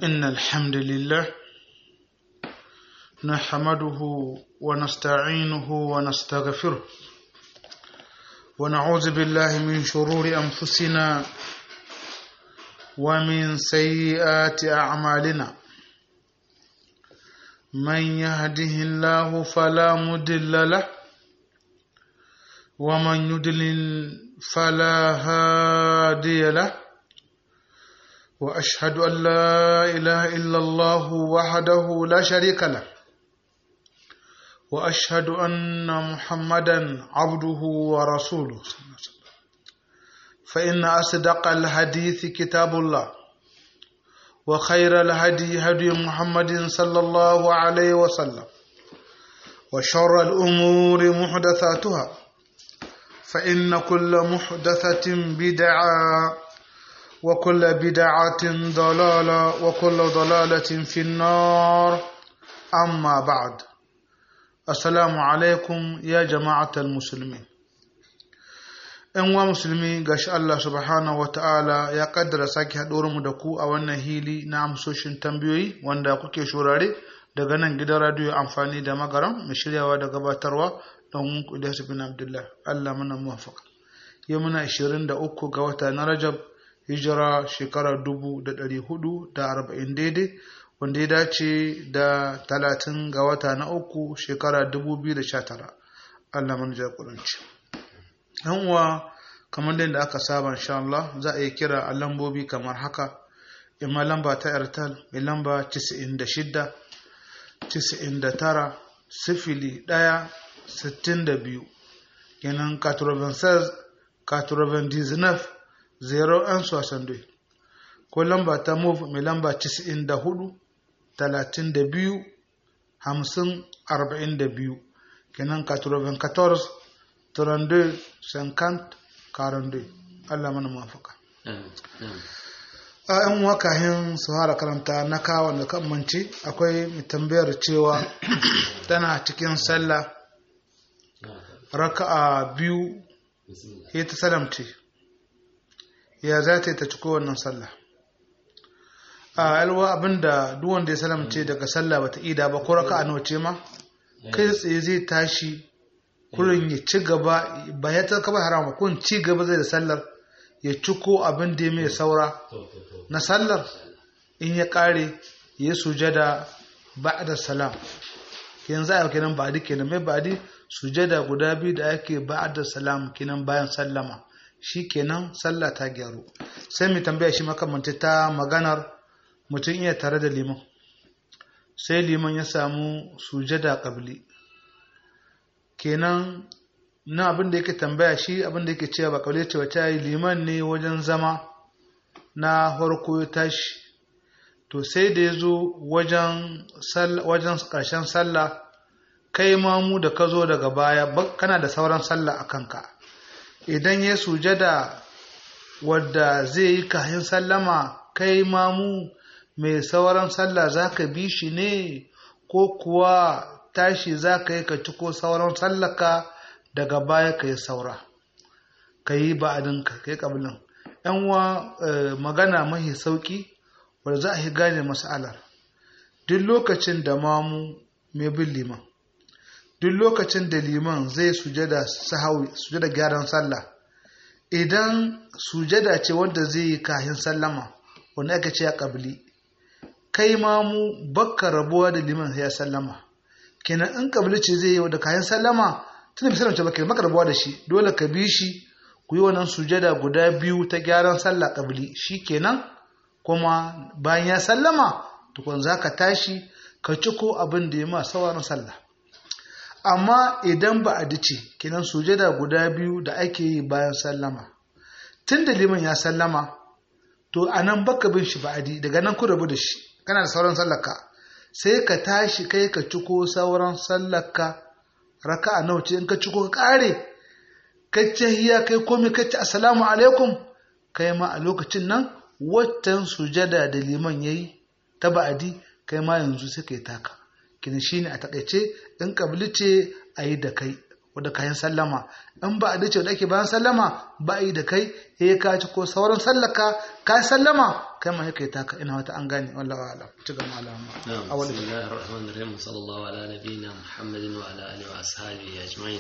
إن الحمد لله نحمده ونستعينه ونستغفره ونعوذ بالله من شرور أنفسنا ومن سيئات أعمالنا من يهده الله فلا مضل له ومن يضلل فلا هادي له واشهد ان لا اله الا الله وحده لا شريك له واشهد ان محمدا عبده ورسوله فان اصدق الحديث كتاب الله وخير الهدي هدي محمد صلى الله عليه وسلم وشر الامور محدثاتها فإن كل محدثة بدعة وكل بدعة ضلالة وكل ضلالة في النار أما بعد السلام عليكم يا جماعة المسلمين ‘Yan wa musulmi gashi Allah subhanahu wa ta'ala ya kaddara sake mu da ku a wannan hili na amsoshin tambayoyi wanda kuke shurare daga nan gidan radiyo amfani da magaram mai shiryawa da gabatarwa don Ilyas bin Abdullah Allah mana muwafaka yau muna 23 ga wata na Rajab hijira shekara 1440 daidai wanda ya dace da 30 ga wata na uku shekara 2019 Allah mana jagoranci yan uwa kamar da aka saba insha Allah za a yi kira a lambobi kamar haka imma lamba ta Airtel mai lamba 96 99 sifili ɗaya sittin da biyu kenan 96 99 0 soixante ko lamba ta move mai lamba 94 32 50 42 kenan 94 32 50 42 Allah mana mafaka a yan wakahin su fara karanta na kawon da kan manci akwai mai tambayar cewa tana cikin sallah raka'a biyu ya ta salamce ya za ta yi ta ciko wannan sallah a alwa abinda duk wanda ya salamce daga sallah bata ida ba ko raka'a nawa ce ma kai tsaye zai tashi kurin ya ci gaba ba ya ta kaba harama kun ci gaba zai da sallar ya ciko abin da ya mai saura na sallar in ya kare ya sujada ba'da salam yanzu a kenan ba'di kenan mai ba'di sujada guda biyu da ake ba'da salam kenan bayan sallama shi kenan sallah ta gyaru sai mu tambaya shi makamanci ta maganar mutum iya tare da liman sai liman ya samu sujada qabli kenan na abin da yake tambaya shi abin da yake cewa ba qabli cewa ta yi liman ne wajen zama na farko ya tashi to sai da ya zo wajen ƙarshen sallah kai mamu da ka zo daga baya kana da sauran sallah a kanka idan ya sujada wadda zai yi kahin sallama kai mamu mai sauran sallah za ka bi shi ne ko kuwa tashi za ka yi ka ciko sauran sallaka daga baya ka yi saura ka yi ba'adinka ka yi ƙabilin yanwa magana mahi sauƙi wadda za a yi gane mas'alar duk lokacin da mamu mai bin liman duk lokacin da liman zai sujada sahawi sujada gyaran sallah idan sujada ce wanda zai yi kahin sallama wanda aka ce ya kabili kai ma mu bakka rabuwa da liman ya sallama kenan in kabili ce zai yi da kahin sallama tunda bisa mace baka maka rabuwa da shi dole ka bi shi ku yi wannan sujada guda biyu ta gyaran sallah kabili shi kenan kuma bayan ya sallama tukun za ka tashi ka ciko abin da ya ma sauran sallah amma idan ba a dace kinan sujada guda biyu da ake yi bayan sallama tun da liman ya sallama to a nan baka bin shi ba'adi daga nan ku rabu da shi kana da sauran sallaka sai ka tashi kai ka ciko sauran sallaka raka a nauce in ka ciko ka kare ka hiya kai komai ka ci assalamu alaikum kai ma a lokacin nan watan sujada da liman yayi ta ba'adi kai ma yanzu sai kai taka kini shine a takaice in kabli ce a yi da kai wadda kayan sallama in ba a dace wadda ake bayan sallama ba a yi da kai ya ka ci ko sauran sallaka ka sallama kai ma kai taka ina wata an gane wallahi alam ci ga malama نعم awal بسم الله الرحمن الرحيم صلى الله على نبينا محمد وعلى آله وأصحابه أجمعين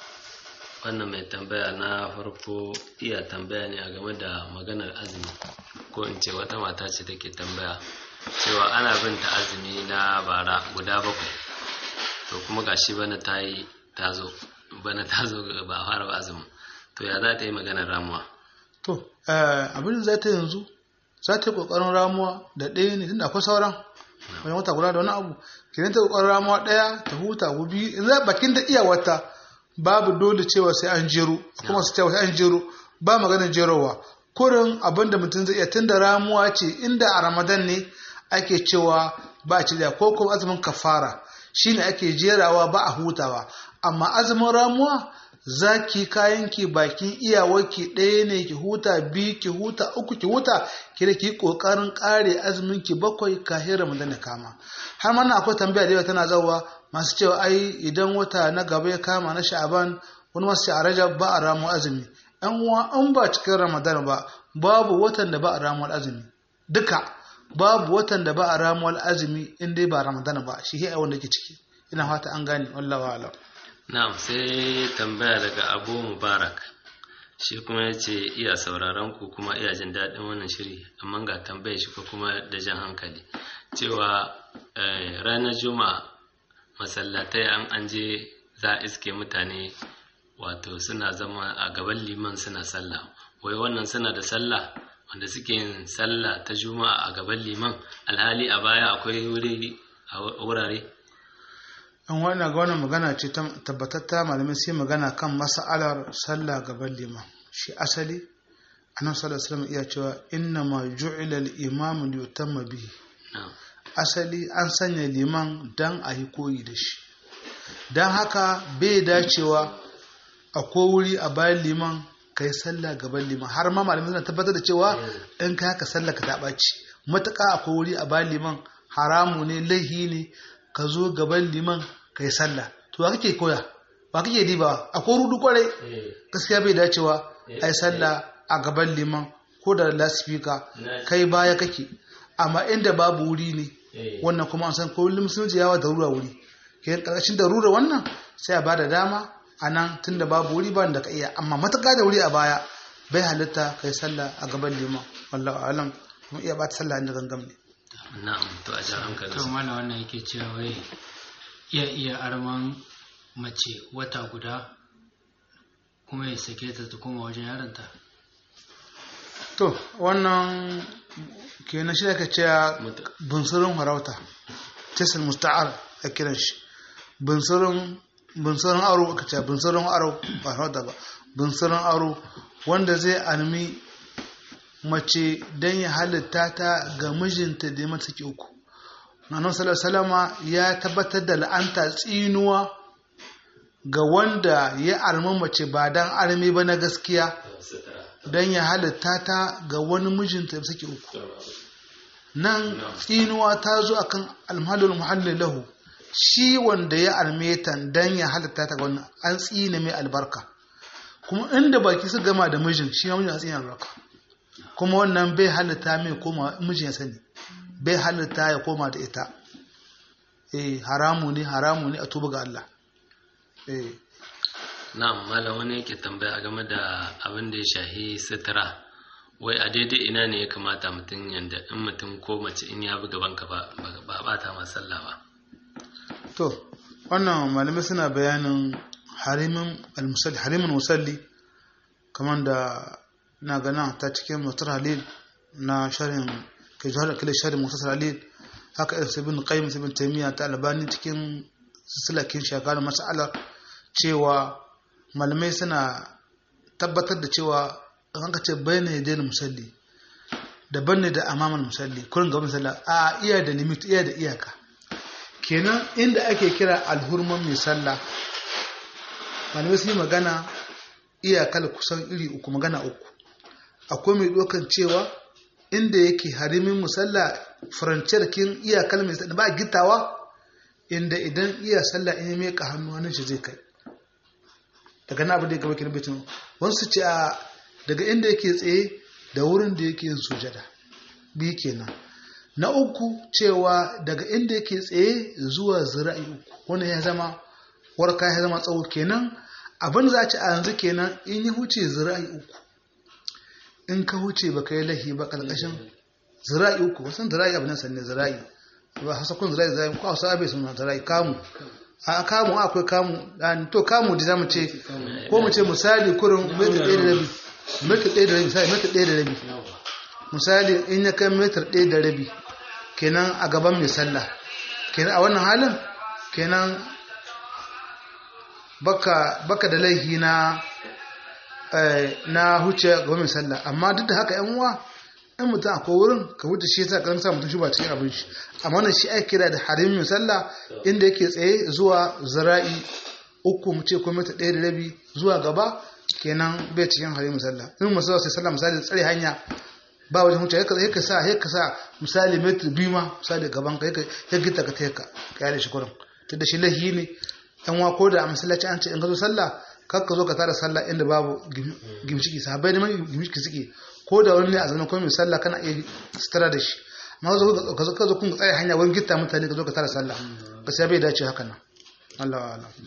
wannan mai tambaya na farko iya tambaya ne a game da maganar azumi ko in ce wata mata ce take tambaya cewa ana bin ta azumi na bara guda bakwai to kuma gashi bana ta yi ta zo bana ta zo ba a fara ba azumin to ya za ta yi maganar ramuwa to eh, abin da za ta yanzu za ta yi kokarin ramuwa da ɗaya ne tunda akwai sauran wani wata guda da wani abu kenan ta kokarin ramuwa ɗaya ta huta ko biyu in za bakin da iya wata babu dole cewa sai an jero kuma su cewa sai an jero ba maganar jerowa kurin abin da mutum zai iya tunda ramuwa ce inda a ramadan ne ake cewa ba a ci da ko kuma azumin kafara shine ake jerawa ba a hutawa amma azumin ramuwa za ki kayan ki bakin iyawarki ɗaya ne ki huta biyu ki huta uku ki huta ki da ki ƙoƙarin ƙare azumin ki bakwai kafin ramadan ya kama har mana akwai tambaya da yawa tana zawa masu cewa ai idan wata na gaba ya kama na sha'aban wani masu ce a rajab ba a ramu azumi yan uwa an ba cikin ramadan ba babu watan da ba a ramuwar azumi duka babu watan da ba a ramuwar azumi in dai ba ramadan ba shi ke wanda ke ciki ina fata an gane wallahu a'lam na'am sai tambaya daga abu mubarak shi kuma ya ce iya sauraron ku kuma iya jin daɗin wannan shiri amma ga tambayar shi ko kuma da jan hankali cewa eh, ranar juma'a masallatai an an je za a iske mutane wato suna zama a gaban liman suna sallah wai wannan suna da sallah wanda suke yin sallah ta juma'a a gaban liman alhali a baya akwai wuri a wurare an wannan ga wannan magana ce ta tabbatatta malamai sai magana kan mas'alar sallah gaban liman shi asali annabi sallallahu alaihi wasallam iya cewa inna ma ju'ila al-imam li yutamma bihi na'am asali an sanya liman dan a yi koyi da shi dan haka bai dacewa akwai wuri a bayan liman kai sallah gaban liman har ma malamai suna tabbatar da cewa in ka haka sallah ka ta ɓaci matuƙa akwai wuri a bayan liman haramu ne laihi ne ka zo gaban liman ka yi sallah to wa kake koya wa kake diba akwai rudu kwarai gaskiya bai dacewa a yi sallah a gaban liman ko da lasifika kai baya kake amma inda babu wuri ne wannan kuma an san ko musulunci yawa da rura wuri ke karkashin da rura wannan sai a bada dama a nan tun da babu wuri ba da ka iya amma matuƙa da wuri a baya bai halitta kai sallah a gaban liman wallahu alam kuma iya bata sallah inda gangam ne na'am to a jan hankali to mana wannan yake cewa wai iya iya arman mace wata guda kuma ya sake ta ta koma wajen yaronta to wannan kenan shi aka ce bunsurin farauta tisil musta'ar a kiran shi bunsurin bunsurin aro aka ce bunsurin aro ba farauta ba bunsurin aro wanda zai almi mace don ya halitta ta ga mijinta da ya mata saki uku nanon salama ya tabbatar da la'anta tsinuwa ga wanda ya almi mace ba don almi ba na gaskiya don ya halitta ta ga wani mijinta da saki uku nan tsinuwa ta zo akan almalul muhalli lahu shi wanda ya alme ta don ya halitta ta ga wani an tsine mai albarka kuma inda baki su gama da mijin shi ma mijin a tsine albarka kuma wannan bai halitta mai koma mijin ya sani bai halitta ya koma da ita eh haramu ne haramu ne a tuba ga Allah eh na'am malam wani yake tambaya game da abin da ya shahi sutura wai a daidai ina ne ya kamata mutum yanda in mutum ko mace in ya bi gaban ka ba ba bata ma sallah ba to wannan malamai suna bayanin harimin al-musalli harimin musalli kamar da na gana ta cikin mutar halil na sharin kai jihar kila sharin mutar halil haka irin sabin qayyim sabin taymiya ta albani cikin silsilakin shagalar mas'alar cewa malamai suna tabbatar da cewa an ka ce bayyana ya daina musalli daban ne da amaman musalli kurin gaban sallah a iya da limit iya da iyaka kenan inda ake kira alhurman mai sallah malamai sun yi magana iyakar kusan iri uku magana uku akwai mai ɗaukan cewa inda yake harimin musalla faranciyar kin iyakar mai sallah ba gittawa inda idan iya sallah in ya meka hannu hannun shi zai kai daga na abin da ya gaba kenan baitin wasu ce a daga inda yake tsaye da wurin da yake yin sujada biyu kenan na uku cewa daga inda yake tsaye zuwa zira'i uku wannan ya zama warka ya zama tsawo kenan abin za a ci a yanzu kenan in ya huce zira'i uku in ka huce baka yi lahi ba karkashin zira'i uku wasan zira'i abin nan sanne zira'i ba hasa kun zira'i zira'i ko hausa abai suna zira'i kamu a kamu akwai kamu dan to kamu da zamu ce ko mu ce misali kurin metar ɗaya da rabi metar ɗaya da rabi misali metar ɗaya da rabi misali in ya kai metar ɗaya da rabi kenan a gaban mai sallah kenan a wannan halin kenan baka baka da laihi na na huce gaban mai sallah amma duk da haka yan uwa in mutum akwai wurin ka wuce shi yasa kan sa mutum shi ba cikin abin shi amma wannan shi ake kira da harim mai sallah inda yake tsaye zuwa zira'i uku mu ce ko mita ɗaya da rabi zuwa gaba kenan bai cikin harim mai sallah in mutum sai sallah misali tsare hanya ba wajen huce yaka sa yaka sa misali metri biyu ma misali gaban ka ya gita ka teka ka yare shi kurin ta da shi lahi ne yan wa ko da a masallaci an ce in ka zo sallah kar ka zo ka tara sallah inda babu gimshiki sahabbai ne mai gimshiki suke ko da wani ne a zanen kuma mai sallah kana iya sutura da shi amma ka zo ka zo kun tsaya hanya wani gitta mutane ka zo ka tara sallah ka sai bai dace haka nan Allah wa Allah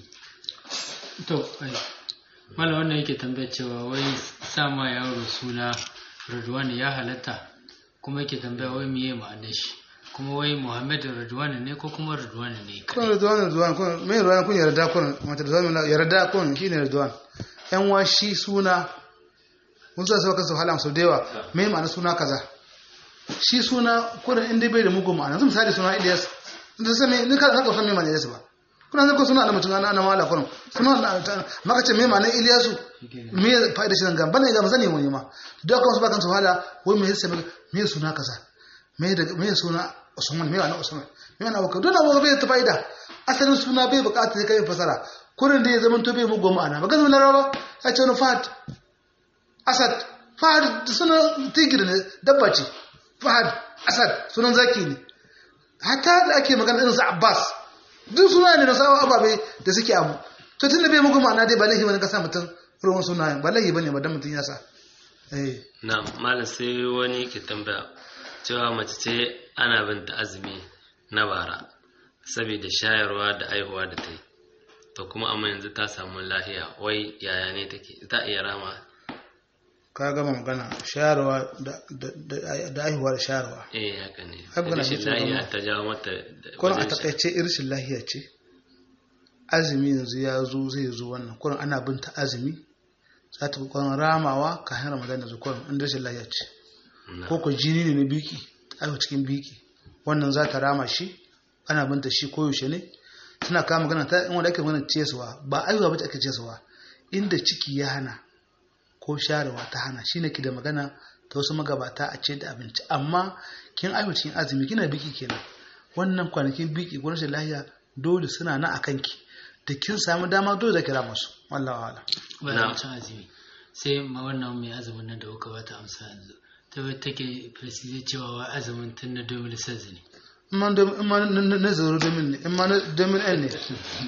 to ai mala wannan yake tambayar cewa wai sama yaro suna Radwan ya halatta kuma yake tambaya wai miye ma'anar shi kuma wai Muhammad Radwan ne ko kuma Radwan ne kun Radwan Radwan kun me Radwan kun yarda kun mata Radwan yarda kun shine Radwan yan wa shi suna mun zo sai kansu hala sau da yawa me ma'ana suna kaza shi suna kurin inda bai da mugun ma'ana zan misali suna Ilyas da sai ni ka ka san me ma'ana Ilyas ba kuna zan ko suna da mutum ana mala kurin suna maka ce me ma'ana Ilyasu me fa'ida shi zanga bane ga masani wani ma duk kan su bakan su hala wai me yasa me suna kaza me da me suna Usman me ma'ana Usman me ma'ana Abubakar dole ba bai ta fa'ida asalin suna bai bukata sai kai fasara kurin da ya zama to bai mugun ma'ana ba ga zama larawa ya ce wani fat asad fahad suna tigir ne dabba ce fahad asad sunan zaki ne hatta da ake magana irin su abbas duk suna ne na sawa ababe da suke abu to tun da bai muku ma'ana dai ba laifi bane ka sa mutum ruwan suna ba laifi bane ba dan mutum ya sa eh na malam sai wani ke tambaya cewa mace ce ana binta azumi na bara saboda shayarwa da aihuwa da ta yi to kuma amma yanzu ta samu lafiya wai yaya ne take ta iya rama ka gama magana shayarwa da aihuwa da shayarwa eh haka ne Ai, magana rashin ce ta lafiya gama. ta jawo mata kuma a wajen sha- takaice irshin lahiya ce azumi yanzu ya zo zai zo wannan kurin ana binta azumi za ta kurin ramawa ka hanyar ramadan yanzu kurin inda rashin lahiya ce Na. ko ko jini ne na biki aiwa cikin biki wannan za ta rama shi ana binta shi koyaushe ne suna kama magana ta in wanda ake magana cesuwa ba aiwa ba ta ake cesuwa inda ciki ya hana ko sharewa ta hana shi ne ki da magana ta wasu magabata a ce da abinci amma kin aiwa cikin azumi kina biki kenan wannan kwanakin biki ko rashin lahiya dole suna na a kanki da kin samu dama dole da kira masu wallahi wala bayan cin azumi sai ma wannan mai azumin nan da kuka bata amsa yanzu ta bai take precise cewa wa azumin tun na 2016 ne in ma dom- in ma na- na na zaro domin ne in ma na domin ɗan ne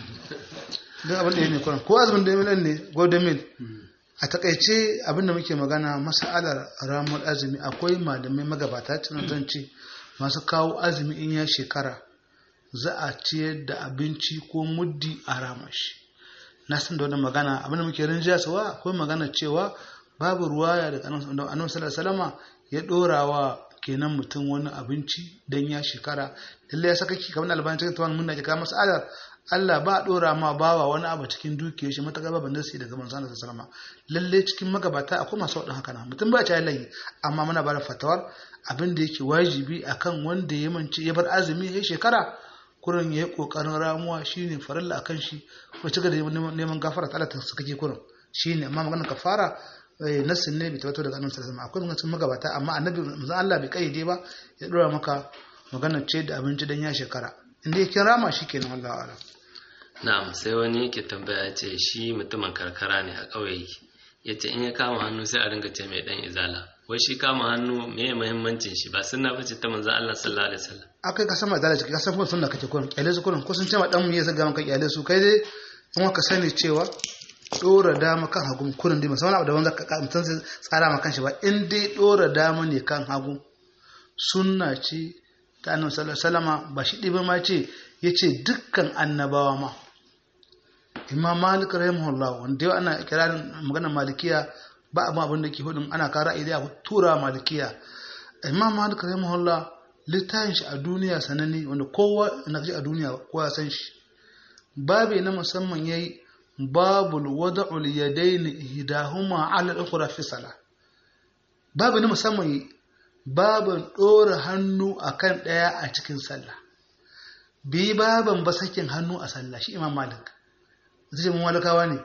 don abin da ya ne kwanan ko azumin domin ɗan ne ko domin a takaice abin da muke magana masa'alar ramuwar azumi akwai malamai magabata cikin zan ce masu kawo azumi in ya shekara za a ciyar da abinci ko muddi a ramashi na san da wannan magana abin da muke rinjiyarsawa akwai magana cewa babu ruwaya daga annabi sallallahu alaihi wasallama ya dora wa kenan mutum wani abinci dan ya shekara lalle ya saka ki kamar albani cikin tawan munna ka mas'alar Allah ba dora ma bawa wani abu cikin dukiyar shi mataka baban da sai daga manzon Allah sallallahu alaihi wasallama lalle cikin magabata akwai masu wadin haka nan mutum ba ya layi amma muna bada fatawar abin da yake wajibi akan wanda ya mance ya bar azumi ya shekara kurin ya yi ƙoƙarin ramuwa shine farilla akan shi ko ci gaba da neman gafara ta Allah ta suka ke kurin shine amma maganar kafara eh, nassin ne bai tabbatar daga annabi sallallahu alaihi wasallam akwai maganar magabata amma annabi manzon Allah bai kayyade ba ya dora maka maganar ce da abinci dan ya shekara inda ya kin rama shi kenan wallahi a'lam na'am sai wani ke tambaya ya ce shi mutumin karkara ne a ƙauye yake ya ce in ya kama hannu sai a ringa ce mai dan izala wai shi kama hannu me ya muhimmancin shi ba sunna bace ta manzon Allah sallallahu alaihi wasallam akai ka san ma zalunci ka san kuma sunna kake kurin kyale su kurin ko sun ce ma dan mu ya zaga maka kyale su kai dai in ka sani cewa dora dama kan hagu kurin dai musamman abu da wanda ka mutum sai tsara ma kanshi ba in dai dora dama ne kan hagu sunna ce ta annabi sallallahu alaihi wasallam ba shi dibe ma ce yace dukkan annabawa ma imam malik rahimahullah wanda yau ana kirarin magana malikiya ba abin abin da ke hudun ana kara ra'ayi da tura malikiya imam malik rahimahullah littafin shi a duniya sananne wanda kowa na ji a duniya kowa san shi babu na musamman yayi babul wada'ul yadayn ihdahuma 'ala al-ukhra fi salah babu na musamman yayi babin dora hannu akan daya a cikin sallah bi baban ba sakin hannu a sallah shi imam malik zai mun malakawa ne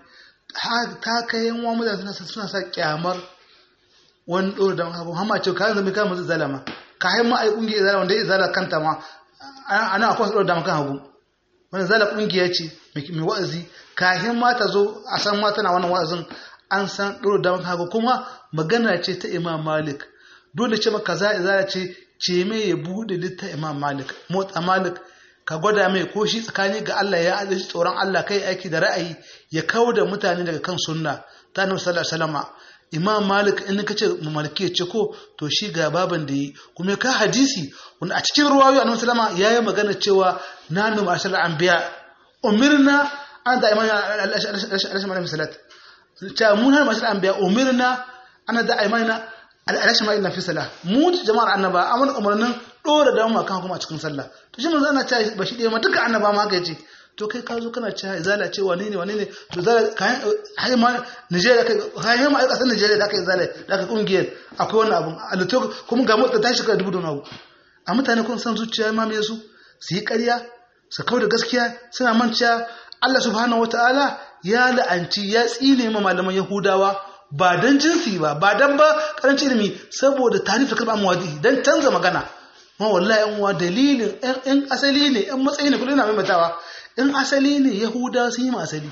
ta kai yan wa mutane suna sa kyamar wani dora da abu hamma ce ka zama ka musu zalama ka hain ma ai kungiyar izala wanda izala kanta ma ana akwai dora da makan hagu wanda zala kungiya ce mai wa'azi kahin ma ta zo a san ma tana wannan wa'azin an san dora da makan hagu kuma magana ce ta imam malik dole ce maka za izala ce ce mai ya bude litta imam malik motsa malik ka gwada mai ko shi tsakani ga Allah ya ajiye tsoron Allah kai aiki da ra'ayi ya kawo da mutane daga kan sunna ta annabi sallallahu alaihi wasallam imam malik in ka ce maliki ya ce ko to shi ga baban da yi kuma ka hadisi wanda a cikin ruwayoyi annabi sallama yayi magana cewa nanu ma'ashar anbiya umirna an da imani alashin malamin salat ta mun har ma'ashar anbiya umirna ana da imani alashin malamin fi salat mu jama'ar annaba amana umarnin dora da mu kan kuma a cikin sallah to shi manzo ana cewa ba shi dai ma duka annaba ma haka yace to kai ka zo kana cewa izala ce wane ne wane ne to zala kayan hai ma Nigeria kai hai ma kasar Nigeria da kai izala da kai kungiyar akwai wannan abun a to kuma ga mutane tashi ka dubu da abu a mutane kun san zuciya ma me su su yi ƙarya su kawo da gaskiya suna manciya Allah subhanahu wataala ya la'anci ya tsine ma malaman Yahudawa ba dan jinsi ba ba dan ba karancin ilimi saboda tarifi kalma muwadi dan canza magana ma wallahi yan uwa dalilin yan asali ne yan matsayi ne kullum na maimaitawa in asali ne yahuda sun yi asali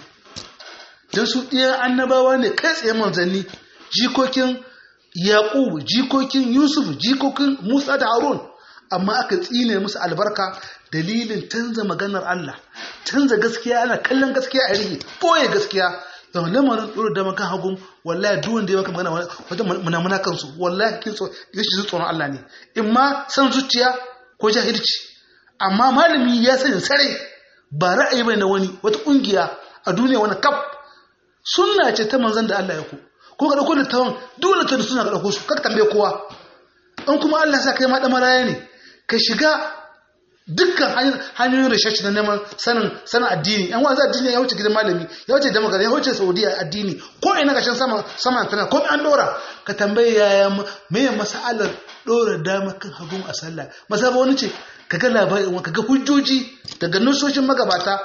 don su ɗiyan annabawa ne kai tsaye manzanni jikokin yaƙub jikokin yusuf jikokin musa da harun amma aka tsine musu albarka dalilin canza maganar allah canza gaskiya ana kallon gaskiya a rigi ɓoye gaskiya yau lamarin ɗoro da makan hagun wallahi duk wanda ya maka magana wajen munamuna kansu wallahi kin so ya shi tsoron Allah ne in ma san zuciya ko jahilci amma malami ya sani sare ba ra'ayi bai na wani wata kungiya a duniya wani kaf sunna ce ta manzon da Allah ya ku ko ka dauko littawan dole ta suna ka dauko su ka tambaye kowa in kuma Allah sa kai ma da maraya ne ka shiga dukkan hanyoyin research na neman sanin sanin addini yan wanzu addini ya wuce gidan malami ya wuce damar ya wuce saudiya addini ko ina gashin sama sama tana ko an dora ka tambaye yaya me masalar dora dama kan hagun a sallah masaba wani ce kaga labarin kaga hujjoji daga nusoshin magabata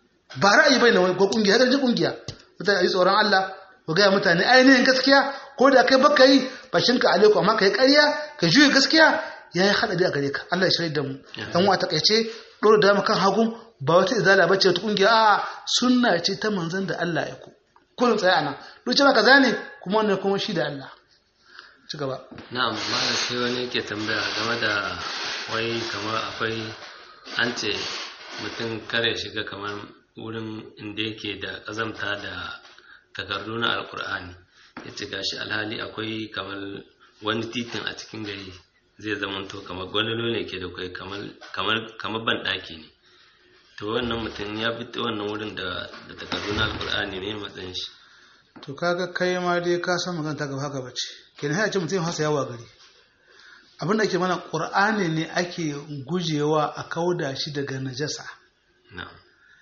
ba ra'ayi bai na wani ko kungiya ga kungiya mutane yi tsoron Allah ko ga mutane ainihin gaskiya ko da kai baka yi bashinka alaikum amma kai ƙarya ka juye gaskiya ya yi haɗari a gare ka Allah ya shirya da mu dan wa takaice ɗora da kan hagun ba wata izala ba ce wata ƙungiya a sunna ce ta manzon da Allah ya ku kullum tsaye ana luce ba kaza ne kuma wannan kuma shi da Allah ci gaba na'am malam sai wani yake tambaya game da wai kamar akwai an ce mutum kare shiga kamar wurin inda yake da ƙazamta da takardu na alkur'ani ya ce gashi alhali akwai kamar wani titin a cikin gari zai zamanto kamar gwalolo ne ke da kai kamar ban ɗaki ne to wannan mutum ya fi wannan wurin da takardu na alkur'ani ne matsayin shi to kaga kai ma dai ka san magana ta gaba haka bace kenan sai a ce mutum hasa yawa gari abin da ake mana qur'ani ne ake gujewa a kauda shi daga najasa na'am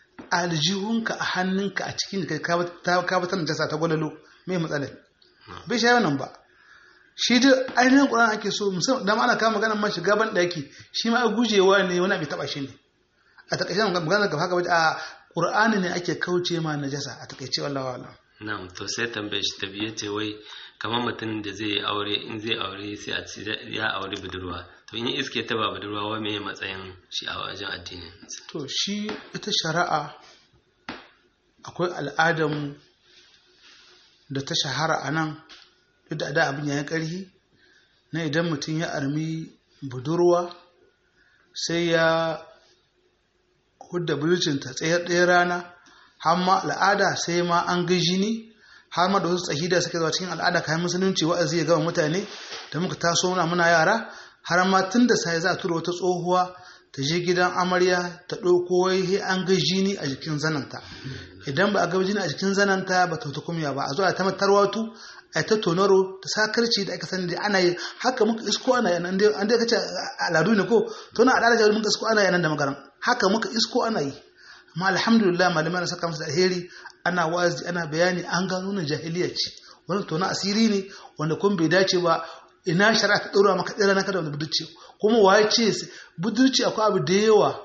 aljihunka a hannunka a cikin kai ka bata najasa ta gwalolo me matsalar bai shi wannan ba shi da ainihin ƙuran ake so musamman dama ana kama maganar man shiga ban ɗaki shi ma gujewa ne wani abin taɓa shi ne a taƙaice maganar gaba haka a ƙur'ani ne ake kauce ma najasa a taƙaice wallahi wala na'am to sai tambaye shi ta biye ce wai kamar mutum da zai aure in zai aure sai a ce ya aure budurwa to in iske ta ba budurwa wai me matsayin shi a wajen addinin to shi ita shari'a akwai al'adamu da ta shahara a nan duk da da abin ya yi ƙarfi na idan mutum ya armi budurwa sai ya hudda bulcinta tsayar ɗaya rana har ma al'ada sai ma an ga jini har ma da wasu tsahida suka zuwa cikin al'ada kayan musulunci wa'azi ya gama mutane da muka taso muna muna yara har ma tun da sai za a tura wata tsohuwa ta je gidan amarya ta ɗauko wai an ga jini a jikin zananta idan ba a ga jini a jikin zananta ba ta kumya ba a zo a ta tarwatu a ta tonaro ta sakarci da aka sani da ana yi haka muka isko ana yi an dai kace al'adu ne ko to na al'ada muka isko ana yi nan da magaran haka muka isko ana yi amma alhamdulillah malamai na saka musu da alheri ana wazi ana bayani an gano na jahiliya ce wannan to na asiri ne wanda kun bai dace ba ina shari'a ta ɗora maka tsira na kada wanda budurci kuma waye ce budurci akwai abu da yawa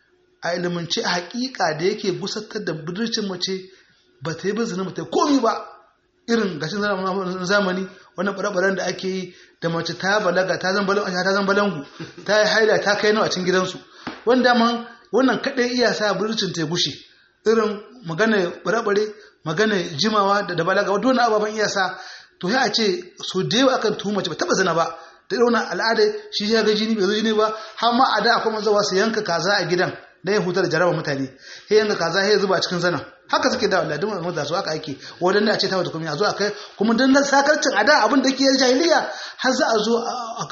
a ilimance a hakika da yake gusatar da budurcin mace ba ta yi ba zina ba ta yi komi ba irin gashin zamani wannan ɓare da ake yi da mace ta balaga ta zan balangu ta yi haida ta kai nawa a cikin gidansu wanda man wannan kaɗai iya sa budurcin ta gushe irin magana ɓare magana jimawa da balaga wadda wani ababen iya sa to ya ce so da yawa akan tuhuma mace ba taba zina ba da irin al'ada shi ya ga jini bai zo jini ba har ma a da akwai mazawa su yanka kaza a gidan da ya hutar da jaraba mutane sai yanka kaza sai ya zuba cikin zanan haka suke da wallahi duk da su haka ake wadanne a ce ta wata kuma a zo a kai kuma dan nan sakarcin a da abin da ke jahiliya har za a zo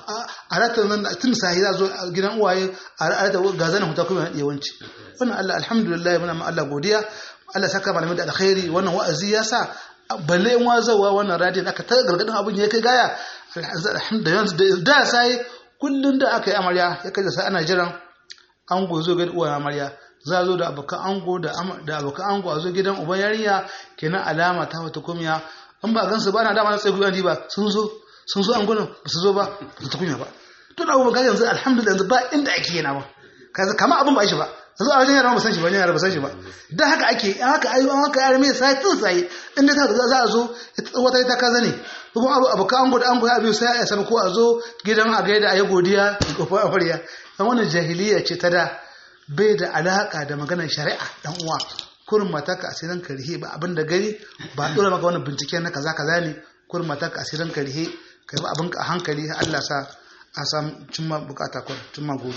a rata nan tun sahi za a zo gidan uwaye a rata ga zanan hutar kuma yawanci wannan Allah alhamdulillah muna ma Allah godiya Allah saka malamai da alkhairi wannan wa'azi ya sa balle in wazawa wannan radiyon aka ta gargadin abin ya kai gaya alhamdulillah da sai kullun da aka yi amarya ya kai sai ana jiran ango zo ga uwa amarya za a zo da abokan ango da abokan ango a zo gidan uban yarinya kenan alama ta wata kumya in ba gansu ba na dama na tsaye gudan ba sun zo sun zo angonan ba su zo ba ba su ta kumya ba to da abubuwan yanzu alhamdulillah yanzu ba inda ake yana ba kaza kama abin ba shi ba yanzu a wajen yara ba san shi ba yara ba san shi ba dan haka ake haka ayi an haka yara mai sai tun sai inda ta za a zo wata ita kaza ne kuma abu abu ka ango da ango ya biyu sai ya san ko a zo gidan a gaida ayi godiya ko fa amarya dan wannan jahiliya ce ta da bai da alaka da maganar shari'a dan uwa kurin mataka asirin karihe ba abin da gari ba dora maka wannan bincike na kaza kaza ne kurin mataka asirin karihe kai ba abin a hankali Allah sa a samu cimma bukata kun cimma goro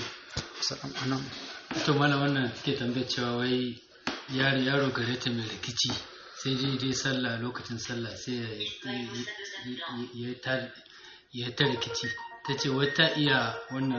anan to mana wannan take tambayar cewa wai yaro yaro gare ta mai rikici sai dai dai sallah lokacin sallah sai ya ta rikici ta ce wata iya wannan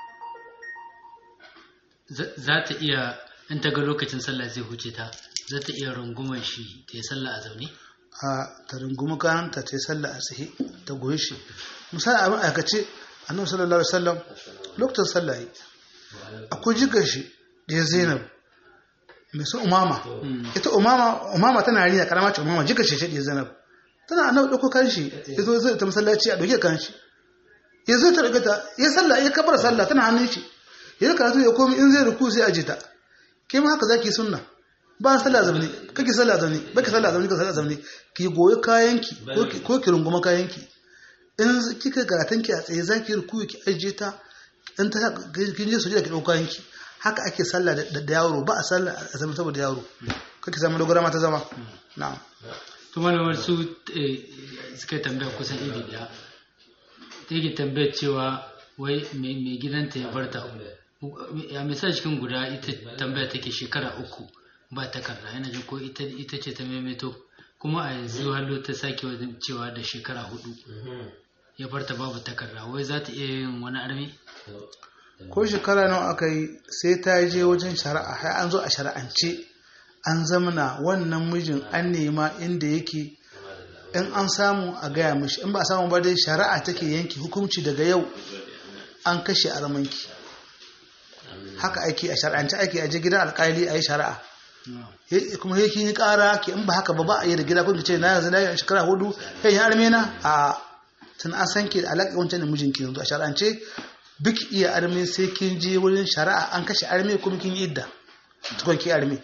za ta iya in ta ga lokacin sallah zai huce ta za ta iya rungumar shi ta yi sallah a zaune a ta rungumi kananta ta yi sallah a tsaye ta goyi shi misali abin aikace annabi sallallahu alaihi wasallam lokacin sallah yi akwai jigar shi da ya zainab mai su umama ita umama umama tana riya karama ce umama jigar shi da ya zainab tana annabi dauko kan shi ya zo zai ta masallaci a dauke kan shi ya zo ta dauke ta ya sallah ya kabar sallah tana hannun shi ya karatu ya komi in zai ruku sai aje ta ke ma haka zaki sunna ba sallah zamani kake sallah zamani baki sallah zamani ka sallah zamani ki goyi kayanki ko ki runguma kayanki in kika karatun ki a tsaye zaki ruku ki aje ta in ta kin je sujada ki dauka yanki haka ake sallah da yaro ba a sallah a zama saboda yaro kake zama dogara ma ta zama na'am to malamar su suka tambaya kusan iri daya take tambayar cewa wai mai gidanta ya barta ya misali cikin guda ita tambaya take shekara uku ba takarda yana jin ko ita ce ta maimaito kuma a yanzu hallo ta sake wajen cewa da shekara hudu ya barta babu takarda wai za ta iya yin wani armi ko shekara nawa aka yi sai ta je wajen shari'a har an zo a shari'ance an zamana wannan mijin an nema inda yake in an samu a gaya mishi in ba a samu ba dai shari'a take yanki hukunci daga yau an kashe armanki haka ake a shari'ance ake aje gidan alkali a yi shari'a kuma yake yi kara ke in ba haka ba ba a yi da gida kuma ce na yanzu na shekara hudu kai ya armena a tun an san ke da alaƙa wancan da mijinki yanzu a shari'ance duk iya arme sai kin je wurin shari'a an kashe arme kuma kin yi idda tukun ki arme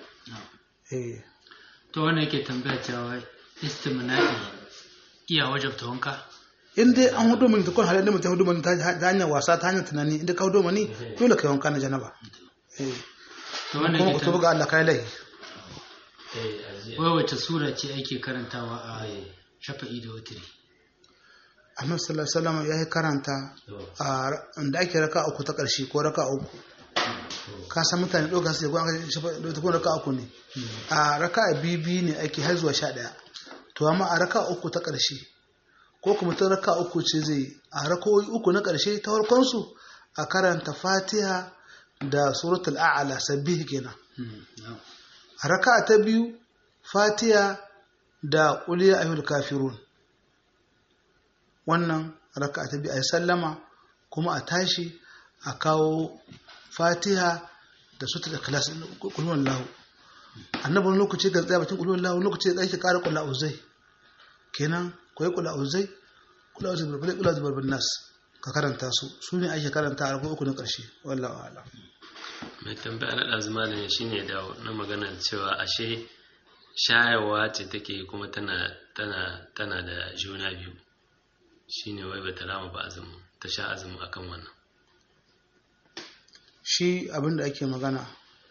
to wannan yake tambaya cewa istimna'i iya wajabta wanka in dai an hudu mani tukun halin da mutum hudu mani ta hanyar wasa ta hanyar tunani inda ka hudu mani dole ka yi wanka na janaba kuma ku tuba ga Allah kai lai wai wace sura ce ake karantawa a shafa'i da wutiri annabi sallallahu alaihi wasallam ya yi karanta a inda ake raka uku ta ƙarshe ko raka uku ka san mutane ɗauka su ko an shafa da kuma raka uku ne a raka bibi ne ake har zuwa sha ɗaya to amma a raka uku ta ƙarshe ko kuma ta raka uku ce zai a rakowi uku na ƙarshe ta farkon su a karanta fatiha da suratul a'la sabbih kenan a raka ta biyu fatiha da qul ya ayyuhal kafirun wannan raka ta biyu a sallama kuma a tashi a kawo fatiha da sutar ikhlas kulwan lahu annabin lokaci ga tsaya bakin kulwan lahu lokaci da ake kara kula uzai kenan koyi kula uzai kula uzai barbar kula uzai barbar nas ka karanta su su ne ake karanta a rago uku na karshe wallahu a'lam mai tambaya na ɗazuma ne shine da na magana cewa ashe shayarwa ce take kuma tana tana tana da juna biyu shine wai bata rama ba azumi ta sha azumi akan wannan shi abinda ake magana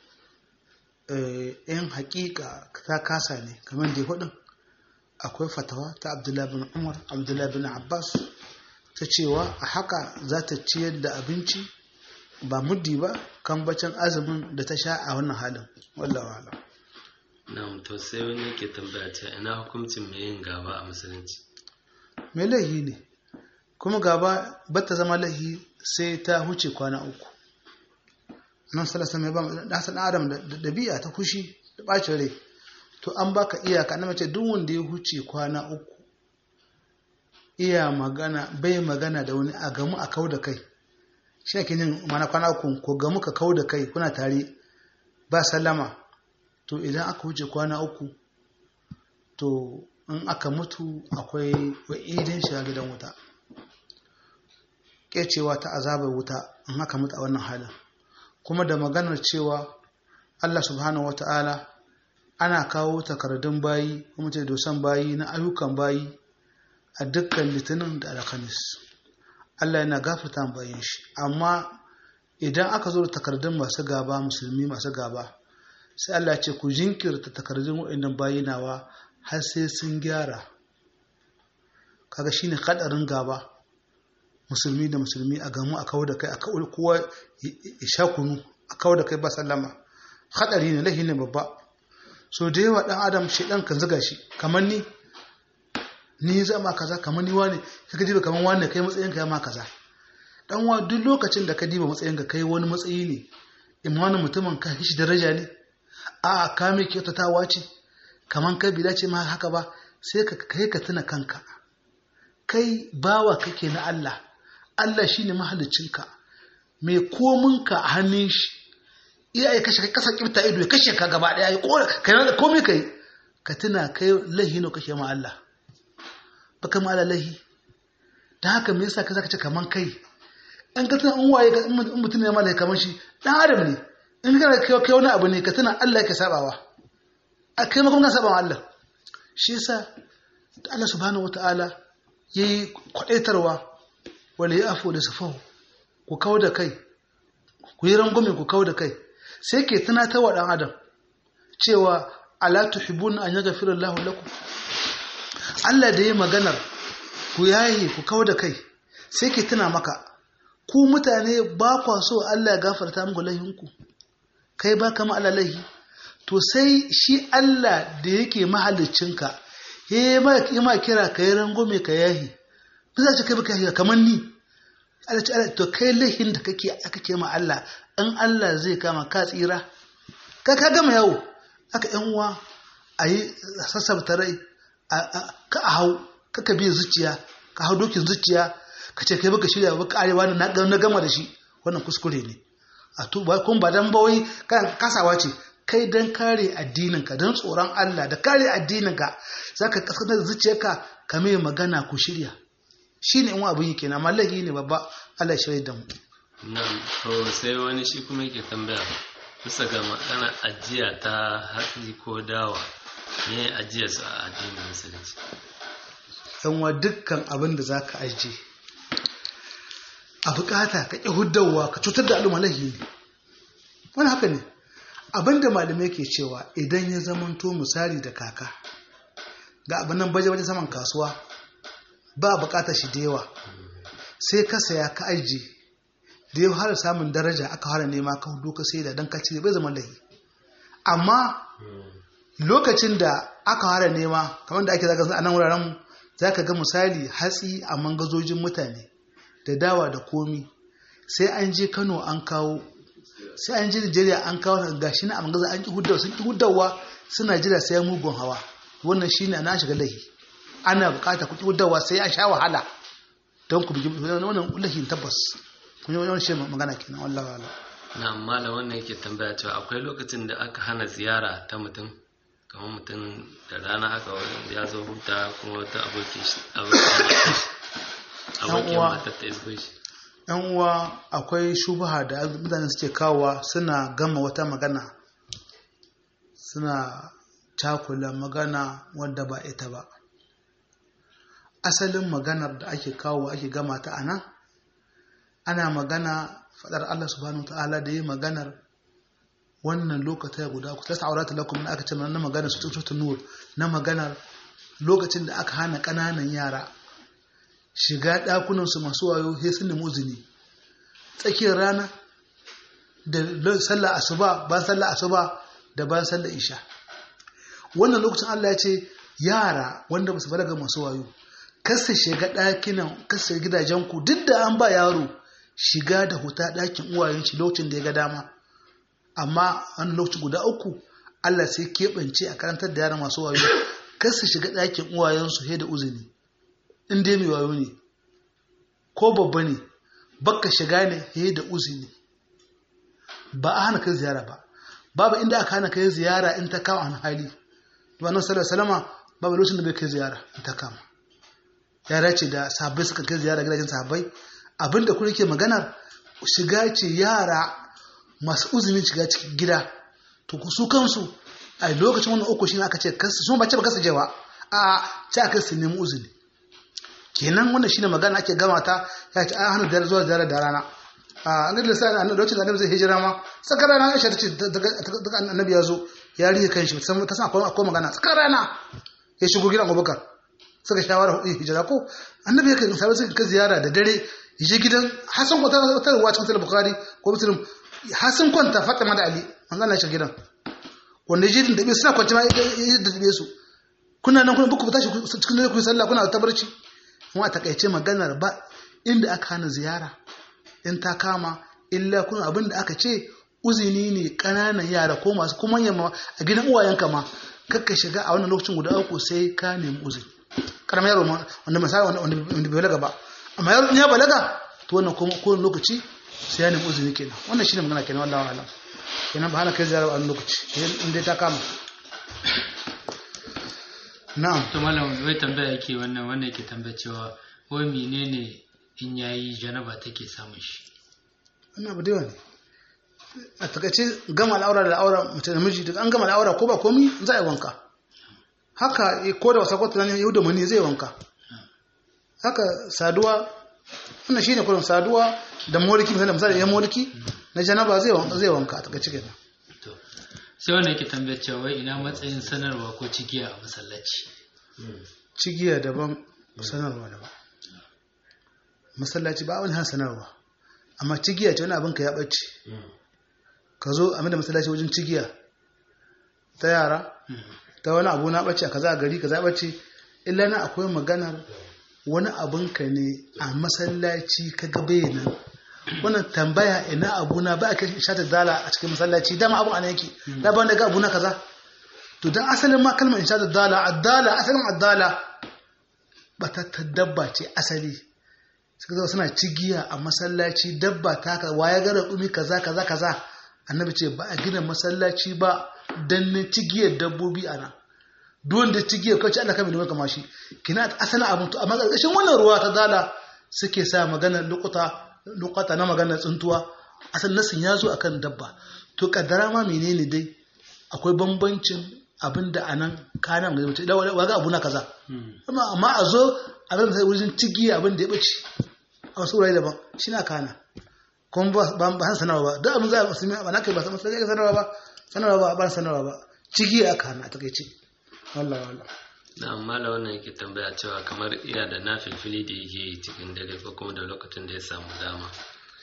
yan hakika ta kasa ne kamar da hudun akwai fatawa ta abdullahi bin umar abdullahi bin abbas ta cewa a haka za ta ciyar da abinci ba muddi ba kan bacin azumin da ta sha a wannan halin wallawa alam na to sai wani ke tambaya ce ina hukuncin mai yin gaba a musulunci mai laihi ne kuma gaba bata zama laihi sai ta huce kwana uku nan salasa mai ba ɗasan adam da ɗabi'a ta fushi da ɓacin rai to an baka iyaka na mace duk wanda ya huce kwana uku iya magana bai magana da wani a gamu a kau da kai shi ake yin mana kwana uku ko gamu ka kau da kai kuna tare ba sallama to idan aka huce kwana uku to in aka mutu akwai wa'idin shiga gidan wuta kecewa ta azabar wuta in aka mutu a wannan halin kuma da maganar cewa Allah subhanahu wa ta'ala ana kawo takardun bayi kuma ce dosan bayi na ayyukan bayi a dukkan litinin da alhamis Allah yana gafarta bayin shi amma idan aka zo da takardun masu gaba musulmi masu gaba sai Allah ce ku jinkirta takardun waɗannan bayi nawa har sai sun gyara kaga shine kadarin gaba musulmi da musulmi a gamu a kawo da kai a kawo kowa ya sha kunu a kawo da kai ba sallama hadari ne lahi ne babba so da yawa dan adam shi dan kan zuga shi kamar ni ni zama kaza kamar ni wani kaga diba kamar wani kai matsayin ka ya ma kaza dan wa duk lokacin da ka diba matsayin ka kai wani matsayi ne imanin mutumin ka shi daraja ne a ka mai kyautatawa ce kamar kai bi dace ma haka ba sai ka kai ka tuna kanka kai bawa kake na Allah Allah shine mahaliccinka mai kominka a hannun shi iya ya kashe kasa kifta ido ya kashe ka gaba daya ya kora kai da komai kai ka tuna kai lahi ne kake ma Allah baka ma Allah lahi dan haka me yasa ka zaka ce kaman kai an ka tuna an waye in mutum ne malaka kaman shi dan adam ne in ka kai wani abu ne ka tuna Allah yake sabawa a kai ma kuma sabawa Allah shi yasa Allah subhanahu wataala yayi kwadaitarwa wala yafu da safahu ku kawo da kai ku yi rangume ku kawo da kai sai ke tunatar wa ɗan adam cewa ala tuhibbun an yaghfira Allahu lakum Allah da yi maganar ku yayi ku kawo da kai sai ke tuna maka ku mutane ba kwa so Allah ya gafarta muku laihinku kai ba kama Allah laihi to sai shi Allah da yake mahaliccinka ya yi ma kira ka yi rangume ka yahi ba za kai baka yahi kamar ni Allah ce Allah to kai laihin da kake kake ma Allah in Allah zai kama ka tsira ka ka gama yawo aka yan uwa ayi sassabta rai ka a hau ka ka biya zuciya ka hau dokin zuciya ka ce kai baka shirya baka arewa na na gama da shi wannan kuskure ne a to ba kun ba dan bawai kan kasawa ce kai dan kare addininka dan tsoron Allah da kare addininka zaka kasance da zuciyarka ka mai magana ku shirya shi ne in abin yake na mallaki ne babba Allah ya shirya da mu nan to sai wani shi kuma yake tambaya bisa ga magana ajiya ta hatsi ko dawa ne ajiyar su a addinin musulunci yan wa dukkan abin da zaka aje a bukata ka ƙi huddawa ka cutar da al'umma lahi ne wani haka ne abin da malamai ke cewa idan ya zamanto misali da kaka ga abin nan baje-baje saman kasuwa ba bukatar shi da yawa sai ka saya ka aji da ya fara samun daraja aka fara nema ka hudu ka sai da dan ka cire bai zama lahi amma lokacin da aka fara nema kamar da ake zaka a nan wuraren mu zaka ga misali hatsi a mangazojin mutane da dawa da komi sai an je Kano an kawo sai an je Nigeria an kawo gashi na a mangaza an ki huddawa sun ki huddawa suna jira sai mugun hawa wannan shine ana shiga lahi ana bukata ku ki huddawa sai an sha wahala don ku bigi wannan lahin tabbas kun yi wani shi magana kenan wallahi wallahi na amma da wannan yake tambaya cewa akwai lokacin da aka hana ziyara ta mutum kamar mutum da rana haka wani ya zo huta kuma wata abokin shi abokin uwa. matar ta isgo shi yan uwa akwai shubaha da mutane suke kawowa suna gama wata magana suna cakula magana wadda ba ita ba asalin maganar da ake kawo ake gama ta a nan ana magana faɗar Allah subhanahu ta'ala da yi maganar wannan lokata guda ku tasa aurata lakum na aka ce na maganar su tutu nur na maganar lokacin da aka hana ƙananan yara shiga ɗakunansu masu wayo sai sun nemi uzini tsakiyar rana da sallah asuba bayan sallah asuba da bayan sallah isha wannan lokacin Allah ya ce yara wanda ba su balaga masu wayo kasa shiga ɗakinan kasa gidajen ku duk da an ba yaro shiga da huta ɗakin uwayen shi lokacin da ya ga dama amma wani lokaci guda uku Allah sai keɓance a karantar da yara masu wayo kasa shiga ɗakin uwayensu sai da uzini in dai mai wayo ne ko babba ne baka shiga ne he da uzini ba a hana kai ziyara ba babu inda aka hana kai ziyara in ta kama an hali wannan sallar salama babu lokacin da bai kai ziyara in ta kama yara ce da sahabbai suka kai ziyara gidajen sahabbai abinda kuma ke maganar shiga ce yara masu uzinin shiga cikin gida to ku su kansu a lokacin wannan uku shine aka ce kansu sun ba ce ba kansu jewa a ce aka su nemi uzini kenan wannan shine magana ake gama ta ya ce an hana da zuwa ziyara da rana a annabi sai annabi lokacin da annabi zai hijira ma tsakar rana Aisha tace daga annabi ya zo ya rike kanshi san ta san akwai akwai magana tsakar rana ya shigo gidan Abubakar suka shawara hijira ko annabi yake sai suka ka ziyara da dare je gidan Hassan kwata wata ruwa cikin Sahih Bukhari ko Muslim Hassan kwanta Fatima da Ali an gana shi gidan wanda jidin da bai suna kwanci ma ya da su kuna nan kuna buku tashi cikin dare ku yi sallah kuna ta barci kuma a takaice maganar ba inda aka hana ziyara in ta kama illa kuna abin da aka ce uzini ne ƙananan yara ko masu kuma yamma a gidan uwayenka ma kakka shiga a wannan lokacin guda uku sai ka nemi uzini karamar yaro ma wanda misali wanda bai balaga ba amma yaro ya balaga to wannan kuma kowane lokaci sai ya nemi uzini kenan wannan shine magana kenan wallahi wala kenan ba hana kai ziyara a wannan lokaci in dai ta kama na'am to malam wai tambaya yake wannan wannan yake tambaya cewa wai menene in yayi janaba take samun shi wannan abu da yawa ne a takaice gama al'aura da al'aura mace da miji daga an gama al'aura ko ba komi za a yi wanka haka ko da wasa kwata ne yau da mani zai wanka haka saduwa wannan shine kullum saduwa da moliki misali misali ya moliki na janaba zai wanka zai wanka a takaice kenan to sai wannan yake tambaya cewa wai ina matsayin sanarwa ko cigiya a masallaci cigiya daban sanarwa daban masallaci ba wani han sanarwa amma cigiya ce wani abin ka ya ɓace ka zo a da masallaci wajen cigiya ta yara ta wani abu na ɓace a kaza a gari kaza ɓace illa na akwai maganar wani abin ka ne a masallaci ka ga nan wannan tambaya ina abu na ba a kai shata dala a cikin masallaci dama abu ana yake da ba ga abu na kaza to dan asalin ma kalmar insha dala addala asalin addala ba ta dabba ce asali suka zo suna cigiya a masallaci dabba ta ka waye gara umi kaza kaza kaza annabi ce ba a gina masallaci ba dan ne cigiyar dabbobi ana duk wanda cigiyar kawai Allah kamar da kama shi kina asali abun to amma ƙarƙashin wannan ruwa ta dala suke sa maganar lukuta lukuta na maganar tsuntuwa asal nasin ya zo akan dabba to kaddara ma menene dai akwai bambancin abinda anan kanan ga mutum waga abu na kaza amma a zo abin da wurin cigiya abin da ya bace a wasu wurare daban shi na kana kuma ba ba sanarwa ba duk abin za a musulmi ba na kai ba san sanarwa ba sanarwa ba ba sanarwa ba cigiya aka hana a takaice wallahi wallahi na amma da wannan yake tambaya cewa kamar iya da na filfili da yake yi cikin dare ko kuma da lokacin da ya samu dama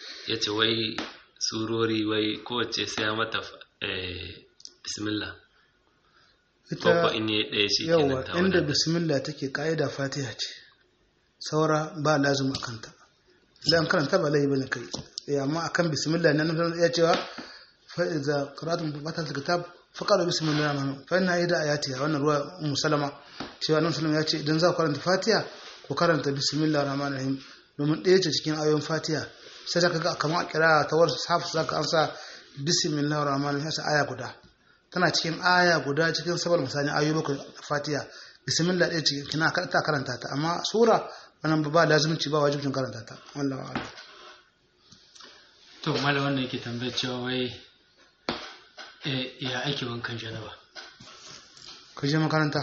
ya ce wai surori wai kowace sai ya mata eh, bismillah ko ko in yi ɗaya shi kenan yawa ta inda wadata. bismillah take ka'ida fatiha ce saura ba lazim a kanta idan an karanta ba laifi bane kai eh amma akan bismillah ne nan ya cewa fa iza qara'tum fatal kitab faqara bismillah rahman fa inna ida ayati wannan ruwa ummu salama cewa nan salama ya ce idan za ku karanta fatiha ku karanta bismillah rahman rahim domin ɗaya ce cikin ayoyin fatiha sai zaka ga kamar a kira ta wasu hafiz zaka ansa bismillah rahman rahim sai aya guda tana cikin aya guda cikin sabar misali ayoyi bakwai na fatiha bismillah ɗaya cikin kina ta karanta ta amma sura wannan ba lazimci ba wajibcin karanta ta wallahi a'lam to mala wannan yake tambayar cewa wai eh, ya ake wankan janaba ka je makaranta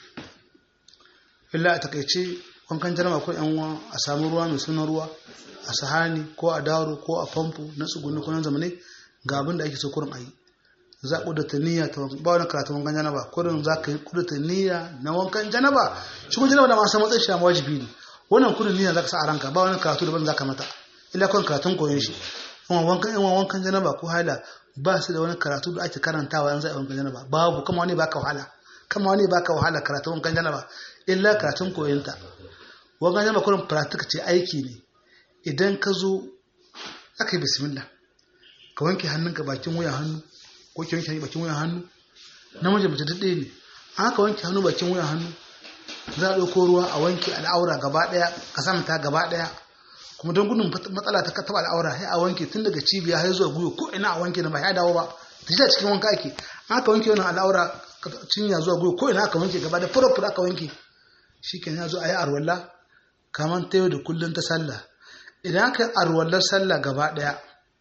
illa a takaice wankan jarama ko yan uwa a samu ruwa mai sunan ruwa a sahani ko a daro ko a famfo na tsuguni ko na zamane ga abin da ake so kurin ayi za a kudata niyya ta wankan ba wani karatu wankan janaba kurin za ka yi kudata niyya na wankan janaba shi kuma janaba da masu matsayin shi amma wajibi ne wannan kudin niyya za ka sa a ranka ba wani karatu daban za ka mata illa kawai karatun koyon shi amma wankan yan wankan janaba ko haila ba su da wani karatu da ake karantawa yanzu a wankan janaba babu kama wani baka wahala kama wani baka wahala karatun wankan janaba illa karatun koyonta wankan janaba kurin practice ce aiki ne idan ka zo aka yi bismillah ka wanke hannunka bakin wuyan hannu ko ki wanke bakin wuyan hannu namiji mace duk ɗaya ne an haka wanke hannu bakin wuyan hannu za a ɗauko ruwa a wanke al'aura gaba ɗaya ka samta gaba ɗaya kuma don gudun matsala ta taɓa al'aura sai a wanke tun daga cibiya har zuwa gwiwa ko ina a wanke na ba ya dawo ba ta shi cikin wanka ake an haka wanke wannan al'aura cinya zuwa gwiwa ko ina aka wanke gaba da fura fura aka wanke shi ke ya zo a yi arwalla kamar ta yau da kullum ta sallah idan aka yi arwallar sallah gaba ɗaya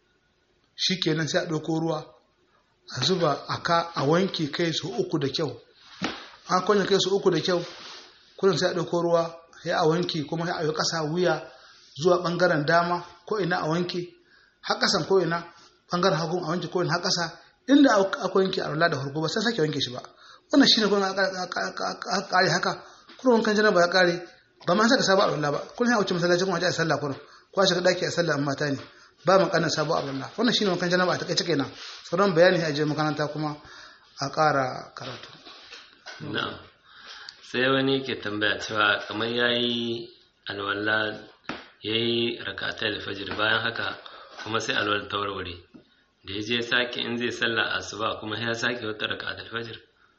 shi kenan sai a ɗauko ruwa a zuba a ka a wanke kai su uku da kyau an kwanye kai su uku da kyau kullum sai a ɗauko ruwa sai a wanke kuma sai a yi ƙasa wuya zuwa ɓangaren dama ko ina a wanke har ƙasan ko ina ɓangaren hagun a wanke ko ina har ƙasa inda aka wanke a rula da farko ba sai sake wanke shi ba wannan shine kuma aka kare haka kuma wankan janaba ya kare ba ma saka sabon rula ba kun ya wuce masallaci kuma a sallah kullum ko a shiga daki a sallah amma mata ne ba mu kanin sabon rula wannan shine wankan janaba a takaice kenan sauran bayani a je makaranta kuma a ƙara karatu na'am sai wani ke tambaya cewa kamar yayi alwala yayi rakatai alfajir bayan haka kuma sai alwala ta warware da ya je sake in zai sallah asuba kuma ya sake wata rakatai alfajir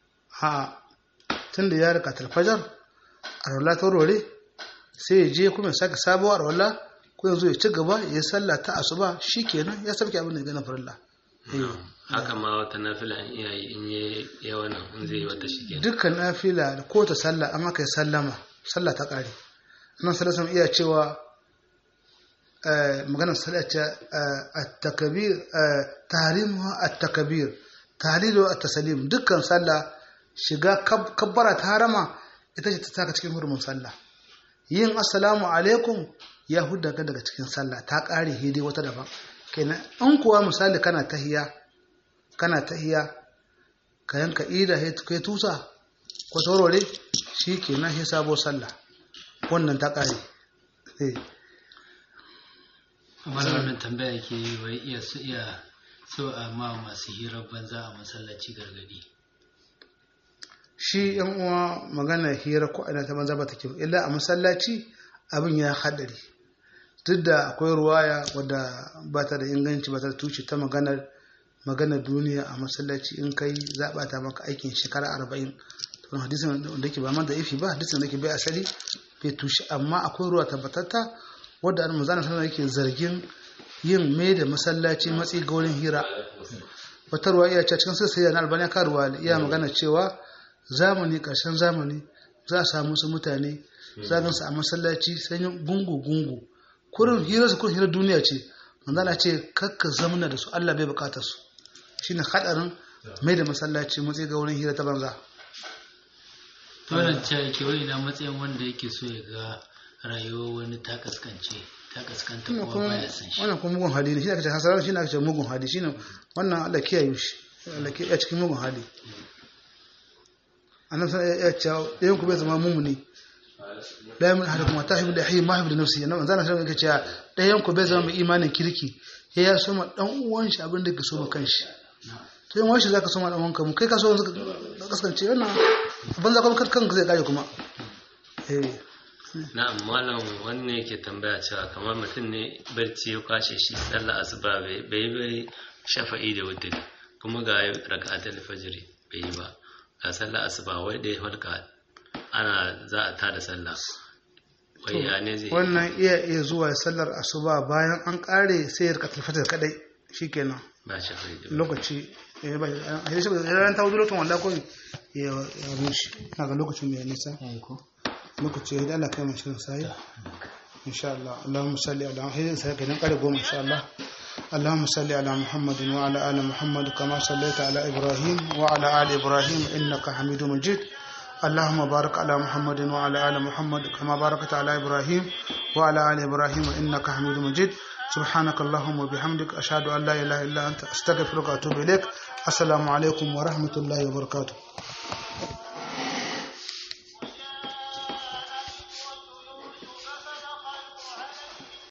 a tun da ya rika talfajar a rola ta warware sai ya je kuma ya sake sabuwar rola ko yanzu ya ci gaba ya yi sallah ta asuba shi kenan ya sabke abin da ya gana farilla haka ma wata nafila in iya yi in yi yawa nan in zai yi wata shi kenan dukkan nafila da ko ta sallah amma kai sallama sallah ta kare nan sallah iya cewa maganar sallah ce at-takbir tahrimuha at-takbir tahlilu at-taslim dukkan sallah shiga kabbara ta harama ita ce ta saka cikin hurumin sallah yin assalamu alaikum ya hudda ka daga cikin sallah ta kare hidi wata daban kenan an kuwa misali kana tahiya kana tahiya ka yanka ida kai tusa ko taurore shi kenan sai sabo sallah wannan ta kare amma da wannan tambaya ke yi wai iya su iya so a ma masu hirar banza a masallaci gargadi shi yan uwa magana hira ko ina ta banza ba ta kyau illa a masallaci abin ya haɗari duk da akwai ruwaya wadda ba ta da inganci ba ta da tushe ta maganar maganar duniya a masallaci in kai zaɓa ta maka aikin shekara arba'in to hadisin da ke ba man da ifi ba hadisin da ke bai asali bai tushe amma akwai ruwa tabbatatta wadda an mazana sanar yake zargin yin mai da masallaci matsi ga wurin hira wata ruwa iya ce cikin sassaya na albaniya karuwa iya magana cewa zamani ƙarshen zamani za a samu su mutane za a masallaci sanyin gungu-gungu kurin hira su kurin hira duniya ce manzana ce kakka zamana da su Allah bai bukatar su shine hadarin mai da masallaci matsayi ga wurin hira ta banza wannan ce yake wani na matsayin wanda yake so ya ga rayuwar wani ta kaskance ta kaskanta kuma baya san shi wannan kuma mugun hali ne shi aka ce hasarar shi aka ce mugun hali shine wannan Allah kiyaye shi Allah kiyaye cikin mugun hali annabi sai ya ce ɗayan ku bai zama mumuni la yamin ahadukum ta hibu da hayy ma hibu da nafsi yana manzana sai yake cewa dayan ku bai zama mai imanin kirki sai ya so ma dan uwan shi abin da ke so ma kanshi to yan washi zaka so ma dan uwanka mu kai ka so ka kasance wannan banza kuma kanka zai kare kuma eh na'am malam wannan yake tambaya cewa kamar mutum ne barci ya kwashe shi sallah asuba bai bai bai shafa'i da wutri kuma ga raka'atul fajr bai yi ba ga sallah asuba wai da ya halka ana za a tada sallah wai ya ne zai wannan iya iya zuwa sallar asuba bayan an kare sai ya rika fajar kadai shikenan ba shafa'i da lokaci eh ba a yi shi ran ta wuce lokacin wanda ko ya ya rushe ina ga lokacin mai nisa yayi ko lokaci da Allah kai mu shirin sai insha Allah Allahumma salli ala Muhammad sai kenan kare goma insha Allah اللهم صل على محمد وعلى آل محمد كما صليت على إبراهيم وعلى آل إبراهيم إنك حميد مجيد اللهم بارك على محمد وعلى آل محمد كما باركت على إبراهيم وعلى آل إبراهيم إنك حميد مجيد سبحانك اللهم وبحمدك أشهد أن لا إله إلا أنت أستغفرك وأتوب إليك السلام عليكم ورحمة الله وبركاته